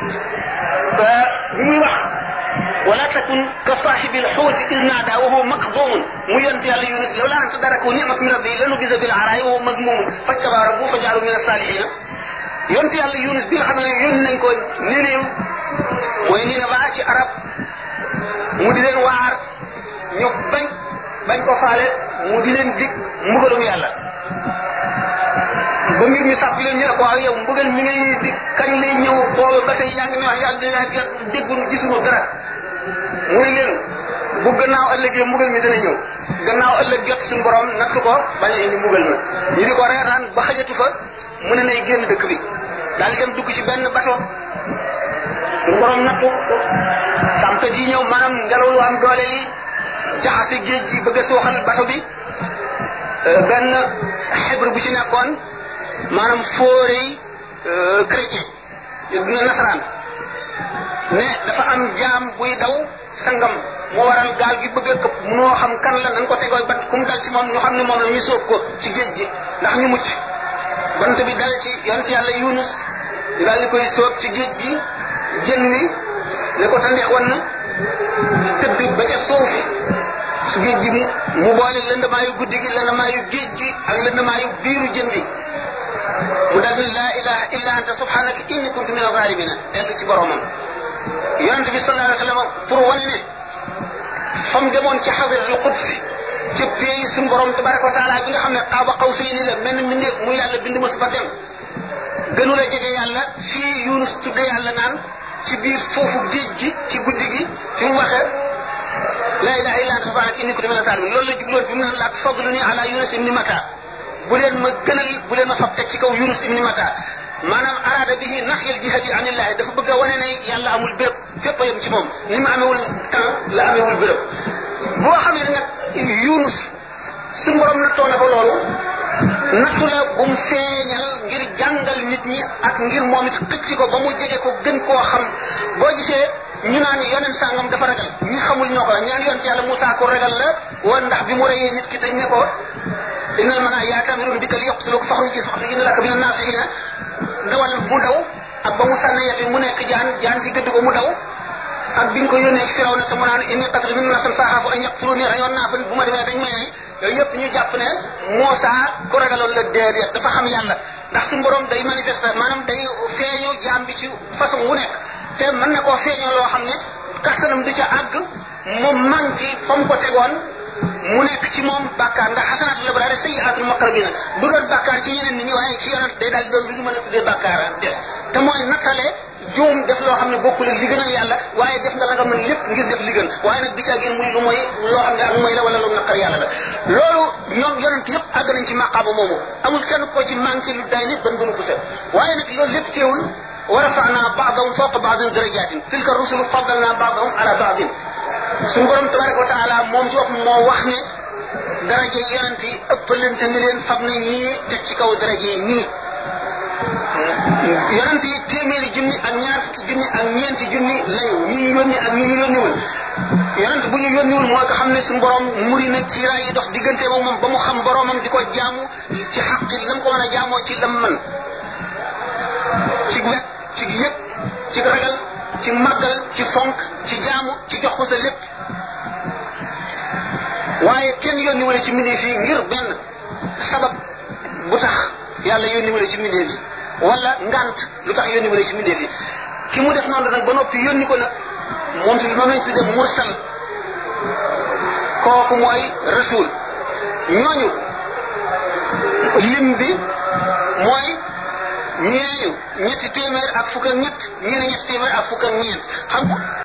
bi muy wax wala takun ka saaxibi alxuuti id naada wa huwa makdumun mu yonent yàlla yunus law laa an tadarakahu nicmatu min rabbi lanu bisa bil araay wa huwa mazmumun fajtabaa rabbuhu fa jaalu min asaalihina yonent yàlla yunus bi nga xam ne yónni nañ ko Niniw mooy Nineva ci arab mu di leen waar ñu bañ bañ ko faale mu di leen dig mbugalum yàlla ba mbir mi sàpp leen ñu ne ko waaw yow mbugal mi ngay dig kañ lay ñëw booba ba tey yaa ngi ne wax yàlla déggunu gisunu dara muy leen bu gannaaw ëllëgee mbugal mi dana ñëw gannaaw ëllëg jot suñu borom natt ko bañ a indi mbugal ma ñu di ko reetaan ba xajatu fa mu ne nay génn dëkk bi daal dem dugg ci benn bato suñu borom nattu tempête yi ñëw maanaam ngelaw lu am doole yi jaxase géej gi bëgg a suuxal bato bi benn xibre bu ci nekkoon maanaam fóorey chrétien dina nasaraan ne dafa am jaam buy daw sangam moo waral gaal gi bëgg a këpp munoo xam kan la nañ ko tegoo bat ku mu dal ci moom ñu xam ne moom la ñu sóob ko ci géej gi ndax ñu mucc bant bi dal ci yonent yàlla yunus ñu daal di koy sóob ci géej gi jën wi ne ko tandeex wan na tëdd ba ca suuf su géej gi mu mu boole lëndamaayu guddi gi lëndamaayu géej gi ak lëndamaayu biiru jën bi mu daal ni laa ilaha illa anta subhanaka inni kuntu min alzalimina dellu ci boromam yonent bi sallallahu alayhi wa sallam pour wane ne fam demoon ci xadiratul qudsi ci pays suñu borom tabaraka wa taala bi nga xam ne xaaba xaw say ni la mel ni mbindeef mu yàlla bind mos ba dem gënu la jege yàlla fii yunus tudde yàlla naan ci biir suufu géej gi ci guddi gi fi mu waxee la ilaha illa anta subhanaka inni kuntu min zalimin loolu la jubloon bi mu ne laa tafadluni ala yunus ibni mata bu leen ma gënal bu leen ma fab teg ci kaw yunus ibni mata maanaam araada bihi naxyal jihati anillahi dafa bëgg a wane ne yàlla amul béréb fépp a yem ci moom ni mu amewul temps la amewul béréb boo xamee ne nag yunus su borom nattoo na ko loolu nattu la bu mu feeñal ngir jàngal nit ñi ak ngir moom it xëcc ko ba mu jege ko gën koo xam boo gisee ñu naan yonent sàngam dafa ragal ñi xamul ñoo ko la ñaan yonent yàlla Moussa ko ragal la woon ndax bi mu reyee nit ki dañ ne ko innal mana yaatamiruun bika li yaqtuluka faxruj inna laka mina naasihina dawal mu daw ak ba mu sànni yet mu nekk jaan jaan ci gëdd ko mu daw ak bi nga ko yónnee ci firaw na te mu naan inni qatlu min nasan faaxaafu an yaqtuluni rayoon naa fa bu ma demee dañ may rey yooyu yëpp ñu jàpp ne Moussa ko ragaloon la déedéet dafa xam yàlla ndax suñu borom day manifester maanaam day feeñoo jaam bi ci façon wu nekk te mën na koo feeñoo loo xam ne kattanam du ca àgg mu manqué fa mu ko tegoon mu nekk ci moom bàkkaar ndax xasanaatul abraar sayyiaatul muqarrabiina bu doon bàkkaar ci ñeneen nit ñi waaye ci yonent day daal doon lu ñu mën a tuddee bàkkaar def te mooy nattale juum def loo xam ne bokkul ak li gënal yàlla waaye def nga la nga mën lépp ngir def li gën waaye nag bi ca gën muy lu mooy loo xam ne ak mooy la wala lu naqar yàlla la loolu ñoom yonent yëpp àgg nañ ci maqaaba moomu amul kenn ko ci manqué lu day nit ban gënu ko set waaye nag loolu lépp teewul wa rafa'naa ba'dahum fawqa ba'din darajaatin tilka rusulu faddalnaa ba'dahum ala ba'din suñu borom tabaraka wa taala moom ci wax moo wax ne daraje yonent yi ëppalante ni leen fab na ñii teg ci kaw daraje ñii yonent yi téeméeri junni ak ñaar fukki junni ak ñeenti junni lañu ñi ñu yónni ak ñi ñu yónniwul yonent bu ñu yónniwul mooy ko xam ne suñu borom muri na kiiraay yi dox diggante moom moom ba mu xam boromam di ko jaamu ci xaqi lam ko mën a jaamoo ci lam man ci wet ci yëpp ci ragal ci màggal ci fonk ci jaamu ci jox ko sa lépp waaye kenn yónni wala ci mbindeef yi ngir benn sabab bu tax yàlla yónni wala ci mbindeef yi wala ngant lu tax yónni wala ci mbindeef yi ki mu def noonu nag ba noppi yónni ko nag moom tamit moom lañ tuddee mursal kooku mooy rasul ñooñu lim bi mooy ñeeñu ñetti téeméer ak fukk ak ñett ñii ne ñetti téeméer ak fukk ak ñeent xam nga